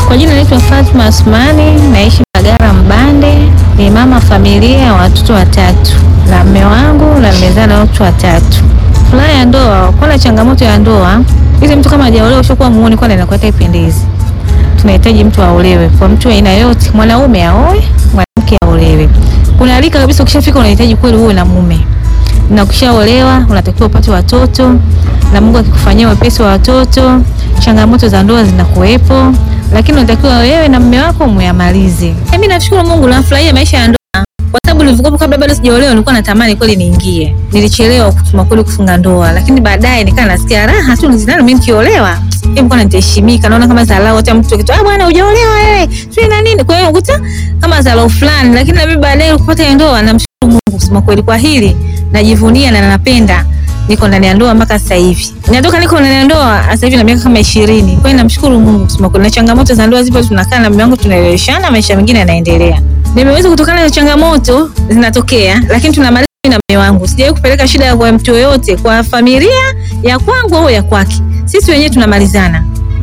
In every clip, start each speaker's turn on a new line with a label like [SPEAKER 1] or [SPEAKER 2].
[SPEAKER 1] Kwa jina naitwa Fatma Asmani, naishi Mbagala Mbande, ni mama familia ya watoto watatu na mme wangu na nimezaa na watu watatu. Furaha ya ndoa, kwana changamoto ya ndoa, ili mtu kama hajaolewa ushakuwa muone, kwana inakuwa ipendezi. Tunahitaji mtu aolewe, kwa mtu aina yote, mwanaume aoe, mwanamke aolewe. Kuna rika kabisa, ukishafika unahitaji kweli uwe na mume na ukishaolewa unatakiwa upate watoto, na Mungu akikufanyia wepesi wa watoto, changamoto za ndoa zinakuwepo, lakini unatakiwa wewe na mume wako muyamalize. Mimi nashukuru Mungu, nafurahia maisha ya ndoa kwa sababu nilivyokuwa kabla bado sijaolewa nilikuwa natamani kweli niingie. Nilichelewa kusema kweli kufunga ndoa, lakini baadaye nikaa nasikia raha tu nizidani mimi nikiolewa. Mimi mbona nitaheshimika, naona kama dharau hata mtu akitu, ah bwana hujaolewa wewe. Sio na nini? Kwa hiyo ukuta kama dharau fulani, lakini na mimi baadaye kupata ndoa namshukuru Mungu kusema kweli kwa hili. Najivunia na napenda niko ndani ya ndoa mpaka sasa hivi. Natoka niko ndani ya ndoa sasa hivi na miaka kama 20. Kwa hiyo namshukuru Mungu kusema kweli. Na changamoto za ndoa zipo, tunakaa na mume wangu tunaeleweshana, maisha mengine yanaendelea. Nimeweza kutokana na changamoto zinatokea, lakini tunamaliza mimi na mume wangu. Sijawahi kupeleka shida kwa mtu yoyote, kwa familia ya kwangu au ya kwake. Sisi wenyewe tunamalizana.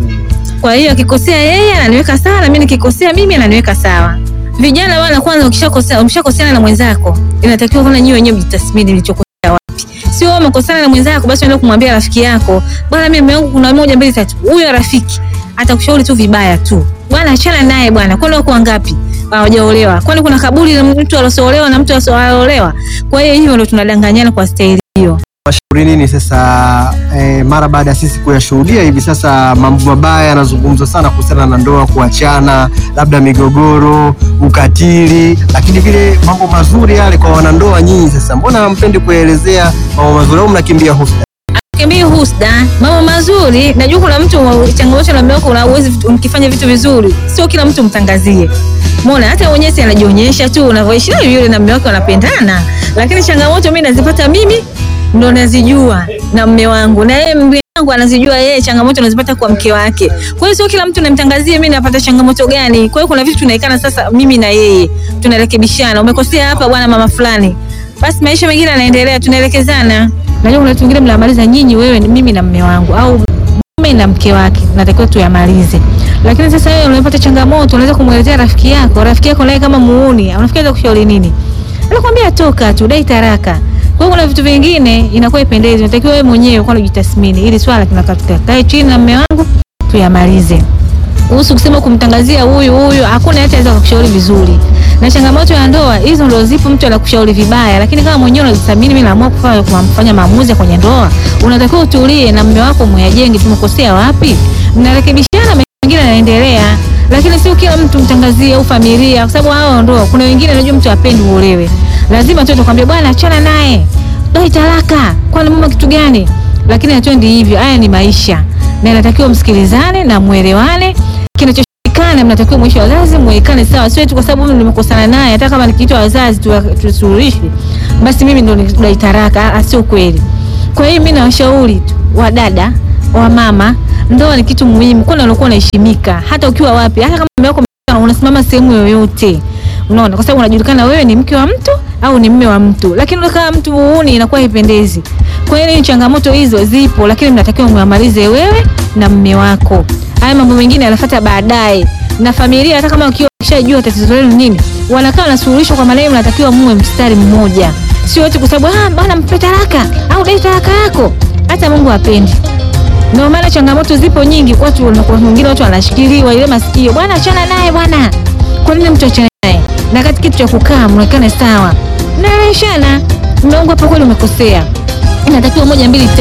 [SPEAKER 1] Kwa hiyo akikosea yeye ananiweka sawa, na mimi nikikosea mimi ananiweka sawa. Vijana bwana, kwanza ukishakosea umeshakoseana na mwenzako, inatakiwa kwanza nyinyi wenyewe mjitathmini mlichokosea wapi. Sio wewe umekosana na mwenzako basi unaenda kumwambia rafiki yako, bwana, mimi mume wangu kuna moja mbili tatu. Huyo rafiki atakushauri tu vibaya tu. Bwana, achana naye bwana. Kwani wako wangapi hawajaolewa? Kwani kuna kaburi la mtu aliyeolewa na mtu asiyeolewa? Kwa hiyo hivyo ndio tunadanganyana kwa staili hiyo.
[SPEAKER 2] Washauri nini sasa eh, mara baada ya sisi kuyashuhudia hivi sasa mambo mabaya yanazungumzwa sana kuhusiana na ndoa, kuachana, labda migogoro, ukatili, lakini vile mambo mazuri yale kwa wanandoa nyinyi, sasa mbona hampendi kuelezea mambo mazuri au mnakimbia husda?
[SPEAKER 1] Kimbii husda, mambo mazuri. Najua kuna mtu changamoto na mume wako, unawezi mkifanya vitu vizuri, sio kila mtu mtangazie. Umeona, hata mwenyewe si anajionyesha tu unavyoishi na yule na mume wake wanapendana, lakini changamoto mimi nazipata mimi ndo nazijua na mume wangu, na yeye mume wangu anazijua yeye changamoto anazipata kwa mke wake. Kwa hiyo sio kila mtu namtangazia mimi napata changamoto gani. Kwa hiyo kuna vitu tunaikana sasa, mimi na yeye tunarekebishana. Umekosea hapa bwana, mama fulani, basi maisha mengine yanaendelea, tunaelekezana. Najua kuna vitu vingine mnamaliza nyinyi, wewe mimi na mume wangu au mume na mke wake, natakiwa tuyamalize. Lakini sasa wewe unapata changamoto, unaweza kumwelezea rafiki yako, rafiki yako naye kama muuni, anafikiri kushauri nini? Anakuambia toka tu, dai taraka. Kwa hiyo kuna vitu vingine inakuwa ipendezi, unatakiwa wewe mwenyewe kwa kujitathmini, ili swala tunakatika kae chini na mume wangu tuyamalize. Kuhusu kusema kumtangazia huyu huyu, hakuna hata anaweza kukushauri vizuri. Na changamoto ya ndoa hizo ndio zipo, mtu anakushauri vibaya, lakini kama mwenyewe unajithamini, mimi naamua kufanya kufanya maamuzi kwenye ndoa, unatakiwa utulie na mume wako, muyajenge, tumekosea wapi, mnarekebishana, mengine yanaendelea lakini sio kila mtu mtangazie au familia, kwa sababu hao ndoa, kuna wengine najua mtu apendi uolewe, lazima tu tukwambie bwana, achana naye, dai talaka, kwani mama kitu gani? Lakini hatuendi hivyo. Haya ni maisha na inatakiwa msikilizane na muelewane. Kinachoshikana mnatakiwa mwisho wazazi muwekane sawa, sio tu kwa sababu mimi nimekosana naye, hata kama nikiitwa wazazi tusuluhishi, basi mimi ndo dai talaka, sio kweli. Kwa hiyo mimi nawashauri tu wadada wa mama ndoa ni kitu muhimu, kwani unakuwa unaheshimika hata ukiwa wapi, hata kama mume wako unasimama sehemu yoyote, unaona, kwa sababu unajulikana wewe ni mke wa mtu au ni mume wa mtu. Lakini kama mtu muuni, inakuwa haipendezi. Kwa hiyo changamoto hizo zipo, lakini mnatakiwa muamalize wewe na mume wako. Haya mambo mengine yanafuata baadaye, na familia, hata kama ukiwa ukishajua tatizo lenu nini, wanakaa na suluhisho, kwa maana mnatakiwa muwe mstari mmoja, sio wote kwa sababu ah, bwana mpe talaka au dai talaka yako. Hata Mungu hapendi ndio maana changamoto zipo nyingi, watu wengine watu wanashikiliwa ile masikio, bwana achana naye bwana. Kwa nini mtu achane naye? Na kati kitu cha kukaa mnaonekana sawa, mnaeleweshana, mmeongo hapo, kweli umekosea, inatakiwa moja mbili